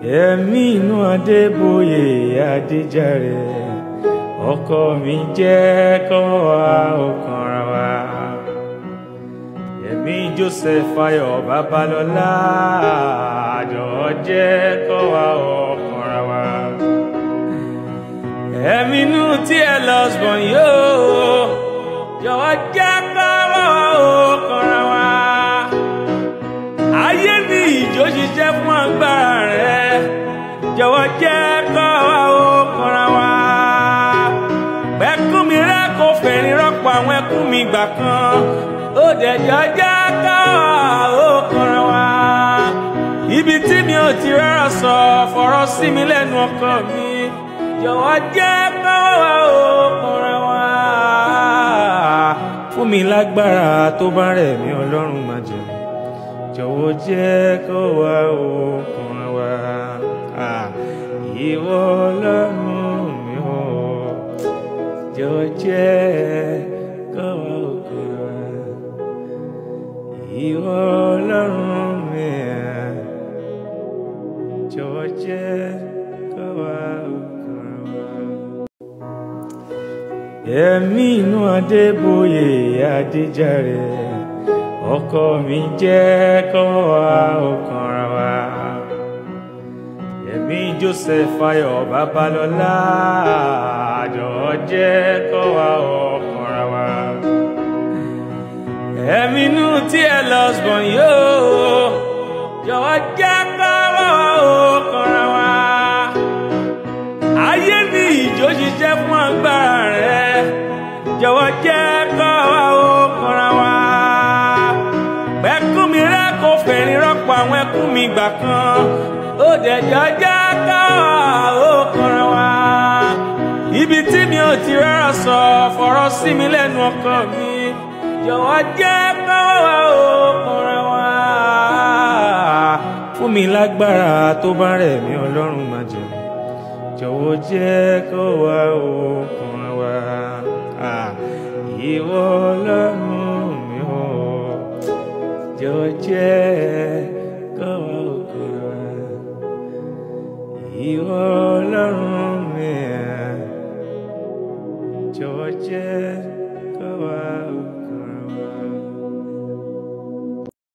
ẹ̀mí inú adébóyè adéjàre ọkọ mi jẹ́ kọ́ wa ọkàn ra wa ẹ̀mí joseph ayọ̀ babalọ́lá àjọ jẹ́ kọ́ wa ọkàn ra wa ẹ̀mí inú tí ẹ lọ sùn yóò jọ̀wọ́ jẹ́ kọ́ wa ọkàn ra wa ayé ní ìjó ṣiṣẹ́ fún agbára rẹ̀ jọ̀wọ́ jẹ́ kọ́ wa ọkàn ra wa ẹkún mi rẹ kò fẹ̀rín rọ́pò àwọn ẹkún mi gbà kan ó dẹ̀jọ́ jẹ́ kọ́ wa ọkàn ra wa ibi tí mi ò ti rárá sọ fọ̀rọ̀ sí mi lẹ́nu ọkọ mi jọ̀wọ́ jẹ́ kọ́ wa ọkàn ra wa fún mi lágbára tó bá rẹ̀ mí ọlọ́run máa jẹun jọ̀wọ́ jẹ́ kó wá okùn wa ìwọ ọlọ́run mi ò jọ̀wọ́ jẹ́ kó wá okùn wa ìwọ ọlọ́run mi jọ̀wọ́ jẹ́ kó wá okùn wa. ẹ̀mí inú adébóyè adéjàre ọkọ mi jẹ́ kọ́ wa ọkàn ra wa ẹ̀mí joseph ayọ̀ babalọ́lá àjọ jẹ́ kọ́ wa ọkàn ra wa ẹ̀mí inú tí ẹ lọ sùn yóò jọ̀wọ́ jẹ́ kọ́ wa ọkàn ra wa ayé ní ìjó ṣiṣẹ́ fún agbára rẹ̀ jọ̀wọ́ jẹ́ kọ́ wa ọkàn ra wa ẹkún mi rẹ kò fẹ̀rín rọ́pò àwọn ẹkún mi gbà kan ó dẹ̀jọ́ jẹ́ ká ó kanra wa ibi tí mi ò ti rárá sọ fọ̀rọ̀ sí mi lẹ́nu ọkọ mi jọ̀wọ́ jẹ́ ká ó kanra wa fún mi lágbára tó bá rẹ̀ mí ọlọ́run máa jẹun jọ̀wọ́ jẹ́ kó wá ó kanra wa ìwọ ọlọ́run mi ò jọ̀wọ́ jẹ́ kó wá òkú wa ìwọ ọlọ́run mi jọ̀wọ́ jẹ́.